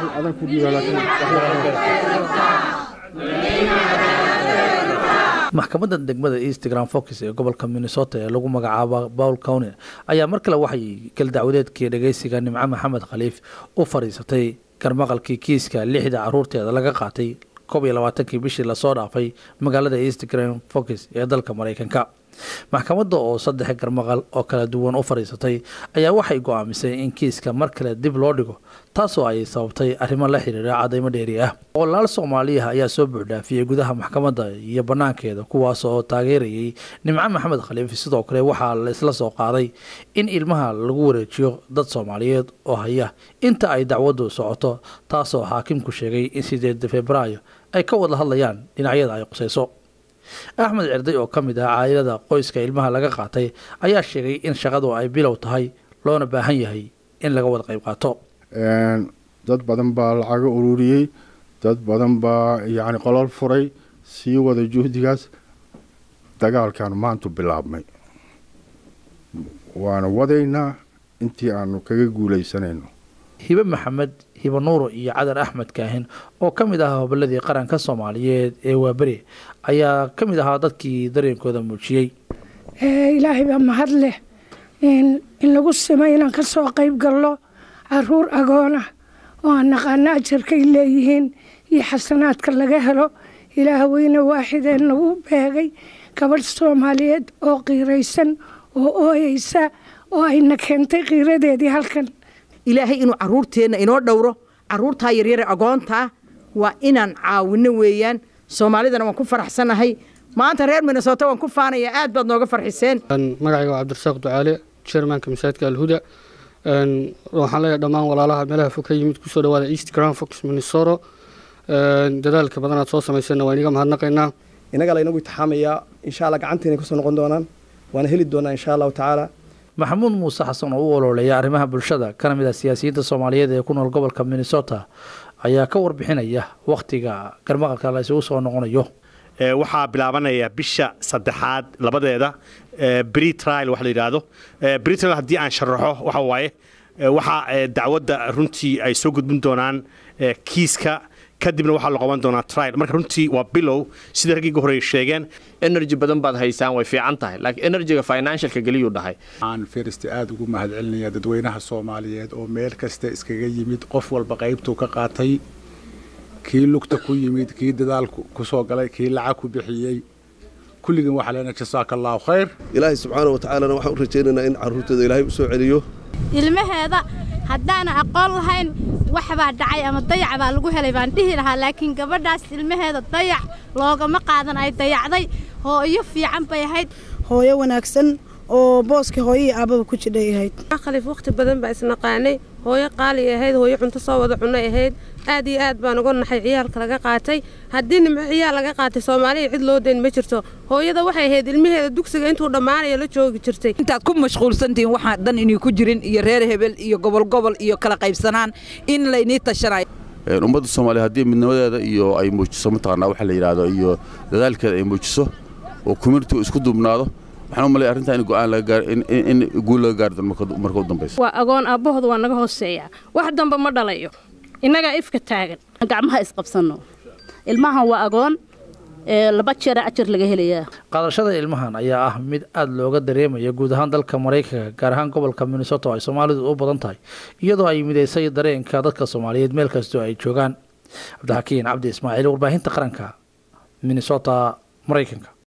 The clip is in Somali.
adan ku dhiiba laakiin maxkamadda degmada eastgram fox ee gobolka minnesota ee lagu magacaabo paul county ayaa mar kale waxay galdacwadeedkii dhageysiga nimco maxamed khaliif u fadhiisatay garmaqalkii kiiska lixda caruurteeda laga qaatay koob iyo labaatankii bishii lasoo dhaafay magaalada eastgram fox ee dalka mareykanka maxkamadda oo saddex garmaqal oo kala duwan u fadhiisatay ayaa waxay go-aamisay in kiiska mar kale dib loo dhigo taasoo ay sababtay arrimo la xiriira cadaymo dheeri ah boqolaal soomaaliyaha ayaa soo buuxdhaafiyey gudaha maxkamadda iyo banaankeeda kuwaas oo taageerayay nimco maxamed khaliif sidoo kale waxaa la isla soo qaaday in ilmaha lagu wareejiyo dad soomaaliyeed oo haya inta ay dacwaddu socoto taasoo xaakimku sheegay in sideed februaayo ay ka wada hadlayaan dhinacyada ay qusayso axmed cerday oo ka mid ah caa'ilada qoyska ilmaha laga qaatay ayaa sheegay in shaqadu ay bilow tahay loona baahan yahay in laga wada qayb qaato dad badan baa lacaga ururiyey dad badan baa yacni qolol furay sii wada juhdigaas dagaalkan maantu bilaabmay waana wadaynaa intii aanu kaga guulaysanayno hibe maxamed hibe nuuro iyo cadan axmed kaahin oo ka mid ahaa hoboladii qaranka soomaaliyeed ee waaberi ayaa ka mid ahaa dadkii dareenkooda muujiyey ilaahay baa mahad leh in lagu simay inaan ka soo qayb galno caruur agoon ah oo aan naqaano ajarkay leeyihiin iyo xasanaadka laga helo ilaah weyne waaxidee nagu beegay gabadh soomaaliyeed oo qiiraysan oo ooyeysa oo ayna keentay qiiradeedii halkan ilaahay inuu caruurteenna inoo dhowro caruurtaa yaryare agoontaa waa inaan caawino weeyaan soomaalidana waan ku faraxsanahay maanta reer minnesota waan ku faanaya aad baad nooga farxiseen magacayga waa cabdirasaaq ducaale jermanka masaajidka alhuda waxaan leeyahay dhammaan walaalaha meelaha fog ka yimid kusoo dhawaada east grand fox minnesota dadaalka badan aad soo samayseenna waan iniga mahadnaqaynaa innaga laynagu itixaamayaa insha allah gacanteena kusoo noqon doonaan waana heli doonaa insha allahu tacaala maxamuud muuse xasan oo u ololeeya arrimaha bulshada kana mid ah siyaasiyiinta soomaaliyeed ee ku nool gobolka minnesota ayaa ka warbixinaya wakhtiga garmaqalka la isugu soo noqonayo waxaa bilaabanaya bisha saddexaad labadeeda bri trial wax la yidhaahdo bri trial haddii aan sharaxo waxa waaye waxaa dacwadda runtii ay soo gudbin doonaan kiiska kadibna waxaa la qaban doonaa trial marka runtii waa bilow sida raggii ugu horreeye sheegeen energy badan baad haysaan way fiican tahay laakiin energyga financialka geliyuu dhahay aan firist aada ugu mahadcelinaya dadweynaha soomaaliyeed oo meel kasta iskaga yimid qof walba qaybtuu ka qaatay kii lugta ku yimid kii dadaal ku soo galay kii lacag ku bixiyey kulligin waxaa leena jasaaka allahu khayr ilaahay subxaana wa tacaalana waxaan u rajaynaynaa in carruurteeda ilaahay u soo celiyo ilmaheeda haddaana aqoon lahayn wax baa dhacay ama dayac baa lagu helay baan dhihi lahaa laakiin gabadhaas ilmaheeda dayac loogama qaadan ay dayacday hooyo fiican bay ahayd hooyo wanaagsan oo booska hooyo iyo aababa ku jidhay ahayd khaliif wakhti badan baa isnaqaanay hooyo qaali ahayd hooyo cunto soo wada cunay ahayd aad iyo aad baan uga naxay ciyaalka laga qaatay haddii nimco ciyaal laga qaatay soomaaliya cid loo dayn ma jirto hooyada waxay ahayd ilmaheeda dugsiga intuu dhammaanayo la joogi jirtay intaad ku mashquulsantihiin waxaan dhan inay ku jirin iyo reer hebel iyo gobol gobol iyo kala qaybsanaan in laynii tashanayo ummadda soomaaliya haddii midnimadeeda iyo ay muujiso mataqaanaa waxa la yidhaahdo iyo dadaalkeeda ay muujiso oo communitigu isku duubnaado waxaan u malaya arrintaa in go'aan laga gaar in guul laga gaari doono marka u dambaysa waa agoon aabbahooda waa naga hooseeyaa wax damba ma dhalayo innagaa ifka taagan gacmaha isqabsanno ilmahan waa agoon laba jeera ajar laga helayaa qaadashada ilmahan ayaa ah mid aada looga dareemaya guud ahaan dalka maraykanka gaar ahaan gobolka minnesota oo ay soomaalidu u badan tahay iyadoo ay midaysay dareenka dadka soomaaliyeed meel kastoo ay joogaan cabdixakiin cabdi ismaaciil warbaahinta qaranka minnesota maraykanka